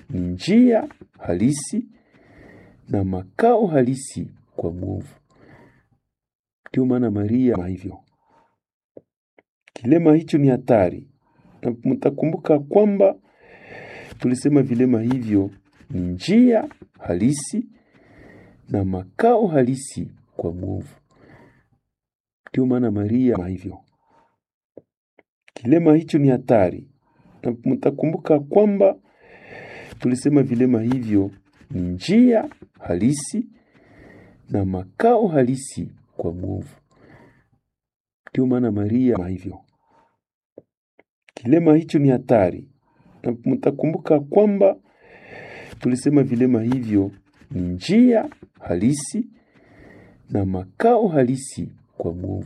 ni njia halisi na makao halisi kwa mwovu. Ndio maana Maria hivyo. Kilema hicho ni hatari, na mtakumbuka kwamba tulisema vilema hivyo ni njia halisi na makao halisi kwa mwovu. Ndio maana Maria hivyo. Kilema hicho ni hatari, na mtakumbuka kwamba tulisema vilema hivyo ni njia halisi na makao halisi kwa mwovu. Ndio maana Maria hivyo. Kilema hicho ni hatari, na mtakumbuka kwamba tulisema vilema hivyo ni njia halisi na makao halisi kwa mwovu.